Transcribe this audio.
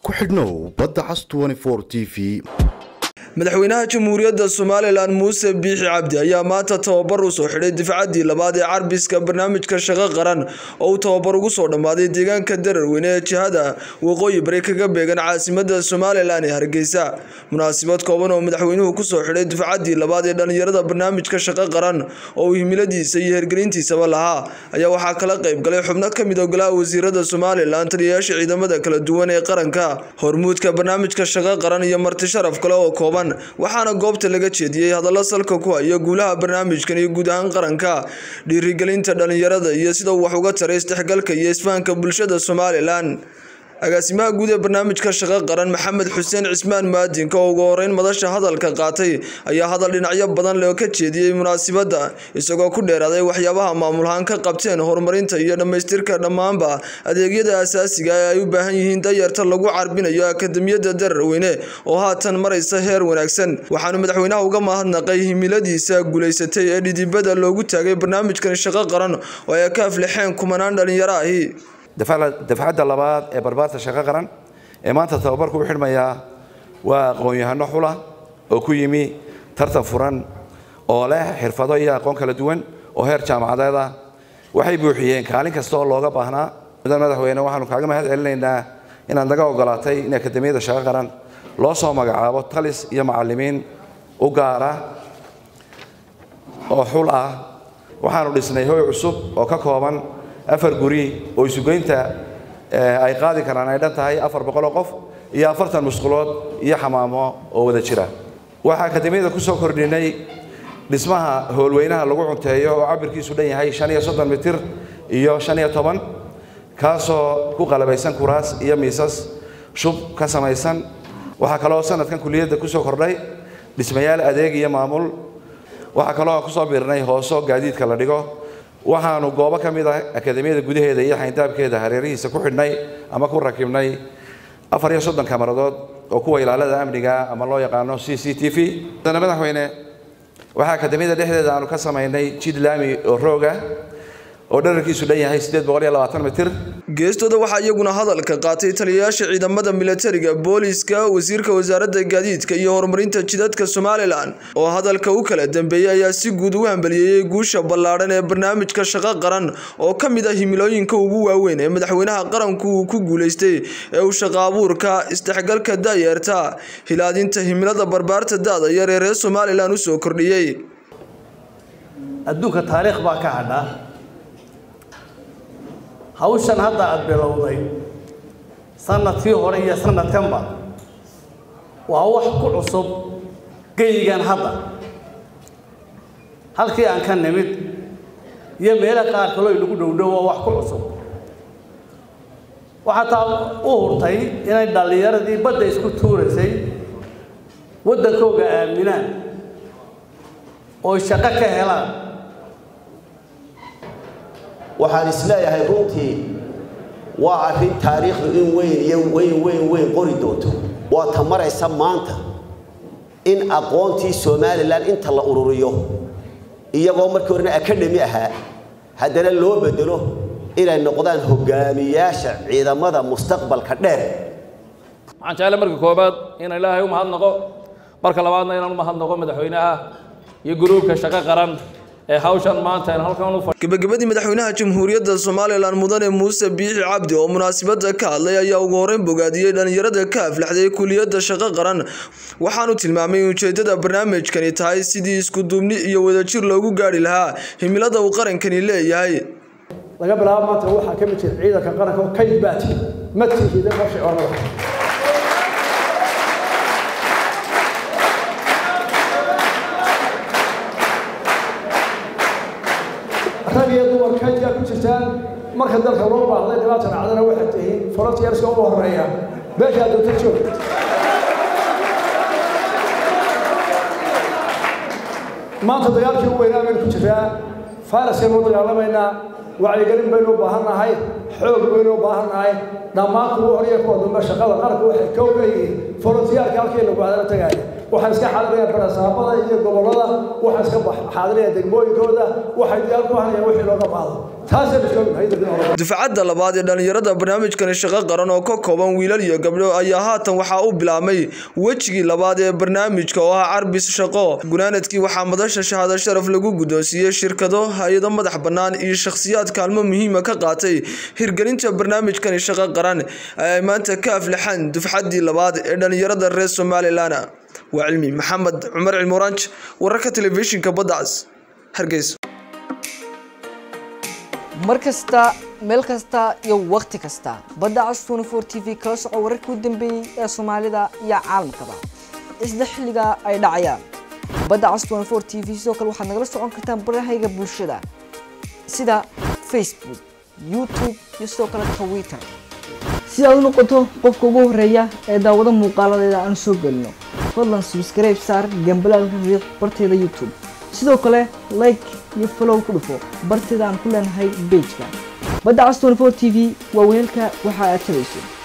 ku xidhnow badda cas t v madaxweynaha jamhuuriyadda somalilan muuse biixi cabdi ayaa maanta tababar u soo xidhay difcaddii labaad ee carbiska barnaamijka shaqo qaran oo uu tababar ugu soo dhammaaday deegaanka dararweyne ee jihada waqooyi bari kaga beegan caasimada somalilan ee hargeysa munaasabad kooban oo madaxweynuhu kusoo xidhay difcaddii labaad ee dhallinyarada barnaamijka shaqo qaran oo uu himiladiisa iyo hergelintiisaba lahaa ayaa waxaa kala qayb galay xubno ka mid ogolaha wasiirada somalilan taliyayaasha ciidamada kala duwan ee qaranka hormuudka barnaamijka shaqo qaran iyo marti sharaf kale oo kooban waxaana goobta laga jeediyey hadallo salka ku haya guulaha barnaamijkan iyo guud ahaan qaranka dhiirigelinta dhalinyarada iyo sida uu wax uga taray isdhexgalka iyo isfahanka bulshada somalilan agaasimaha guud ee barnaamijka shaqo qaran maxamed xuseen cismaan muaadinka oo ugu horeyn madasha hadalka qaatay ayaa hadal dhinacyo badan leh ka jeediyey munaasabadda isagoo ku dheeraaday waxyaabaha maamulahaan ka qabteen horumarinta iyo dhammaystirka dhammaanba adeegyada asaasiga ee ay u baahan yihiin dayarta lagu carbinayo akademiyadda dararweyne oo haatan maraysa heer wanaagsan waxaanu madaxweynaha uga mahadnaqay himiladiisa guulaysatay ee dhidibada loogu taagay barnaamijkan shaqo qaran oo ay ka aflixeen kumanaan dhalinyaro ahi dafcadda labaad ee barbaarta shaqo qaran ee maanta tababarku u xidhmayaa waa aqoon-yahano xula oo ku yimi tartan furan oo leh xirfado iyo aqoon kala duwan oo heer jaamacadeed ah waxay buuxiyeen kaalin kasta oo looga baahnaa mudan madaxweyne waxaanu kaaga mahad celinaynaa inaad naga ogolaatay in akademiyadda shaqo qaran loo soo magacaabo talis iyo macallimiin u gaara oo xul ah waxaanu dhisnay hoy cusub oo ka kooban afar guri oo isugeynta ay qaadi karaan ay dhan tahay afar boqoloo qof iyo afartan musqulood iyo xamaamo oo wada jira waxaa akademiyada ku soo kordhinay dhismaha howlweynaha lagu cunteeyo oo cabirkiisu dhan yahay shan iyo soddon mitir iyo shan iyo toban kaasoo ku qalabaysan kuraas iyo miisas shub ka samaysan waxaa kaloo sanadkan kuliyadda kusoo kordhay dhismayaal adeeg iyo maamul waxaa kaloo kusoo biirnay hooso gaadiidka la dhigo waxaanu goobo ka mid ah akademiyada gudaheeda iyo xayndaabkeeda hareerihiisa ku xidhnay ama ku rakibnay afar iyo soddon kamaradood oo kuwa ilaalada amniga ama loo yaqaano c c t v mudane madaxweyne waxaa akademiyada dhexdeeda aanu ka samaynay jid laami oo rooga oo dherarkiisu dhan yahay siddeed boqol iyo labaatan mitir geestooda waxaa iyaguna hadalka qaatay taliyayaasha ciidamada milatariga booliiska wasiirka wasaaradda gaadiidka iyo horumarinta jidadka somalilan oo hadalka u kala dambeeyey ayaa si guud u hambaliyeeyey guusha ballaadhan ee barnaamijka shaqo qaran oo ka mid ah himilooyinka ugu waaweyn ee madaxweynaha qaranku uu ku guulaystay ee uu shaqo abuurka isdhexgalka daayeerta hilaadinta himilada barbaarta da-da yar ee reer somalilan u soo kordhiyey adduunka taariikh baa ka hadha hawshan hadda aada bilowday sanadkii hore iyo sanadkanba waa wax ku cusub geyigan hadda halkii aan ka nimid iyo meelo qaar kaloo inagu dhowdhow waa wax ku cusub waxaa taa u hurtay inay dhallinyaradii badda isku tuuraysay waddankooga aaminaan oo shaqo ka helaan waxaan isleeyahay runtii waa arrin taariikhdu in weyn iyo weyn weyn weyn qori doonto waa ta maraysa maanta in aqoontii somalilan inta la ururiyo iyagoo markii horena akadhemi ahaa haddana loo bedelo inay noqdaan hogaamiyaasha ciidamada mustaqbalka dheer waxaan jeclay marka koobaad inaan ilaahay u mahadnaqo marka labaadna inaan u mahadnaqo madaxweynaha iyo guruubka shaqo qaran ee hawshan maanta aan halkan u gabagabadii madaxweynaha jamhuuriyadda somalilan mudane muuse biixi cabdi oo munaasabadda ka hadlay ayaa ugu horeyn bogaadiyey dhalinyarada ka aflaxday kuliyadda shaqo qaran waxaanu tilmaamay in ujeedada barnaamijkani tahay sidii isku duubni iyo wadajir loogu gaari lahaa himilada uu qarankani leeyahay laga bilaabo maanta waxaa ka mid jira ciidanka qaranka oo kayd baati madkiisa qorshe oo madaxa rag iyo dumar kaydaa ku jirtaan marka dalka loo baahday dhibaata dhacdana waxay tihiin frontiers-ka ugu horeeya meeshaa doonta joog maanta dagaalkii u weynaa baynu ku jiraa fayraskaynu u dagaalamaynaa wacyigelin baynu u baahan nahay xoog baynu u baahan nahay dhammaan kuwa horiya kuwa dambe shaqada qaranku waxay ka ogayihiin frontiyaarka halkii lagu hadala tagaaya waxaa iska xaadiraya barasaabada iyo gobollada waxaa iska xaadiraya degmooyinkooda waxay diyaar ku hanayaan wixii looga baahdo taasaynu joognahay dufcadda labaad ee dhallinyarada barnaamijkani shaqo qaran oo ka kooban wiilal iyo gabdho ayaa haatan waxaa u bilaabmay wejigii labaad ee barnaamijka oo ah carbis shaqo gunaanadkii waxaa madasha shahaado sharaf lagu guddoonsiiyey shirkado hay-ado madax bannaan iyo shakhsiyaad kaalmo muhiima ka qaatay hirgelinta barnaamijkani shaqo qaran ee ay maanta ka aflaxaan dufcaddii labaad ee dhallinyarada reer somalilan waa cilmi maxamed cumar cilmuranj wararka telefishinka baddacs hargeysa mar kasta meel kasta iyo wakhti kasta badda cas tnfor t v kala soco wararkii u dambeeyey ee soomaalida iyo caalamkaba isla xilliga ay dhacayaan badda cas tnfor t v sidoo kale waxaad nagala socon kartaan barahayga bulshada sida facebook youtube iyo sidoo kale twitter si aad u noqoto qofka ugu horeeya ee daawado muuqaaladeeda aan soo gelino fadlan subscribe saar gambalaalka riiq barteeda youtube sidoo kale like iyo follow ku dhufo barteeda aan ku leenahay bejka badda cas 24 t v waa weelka waxa aad tabayso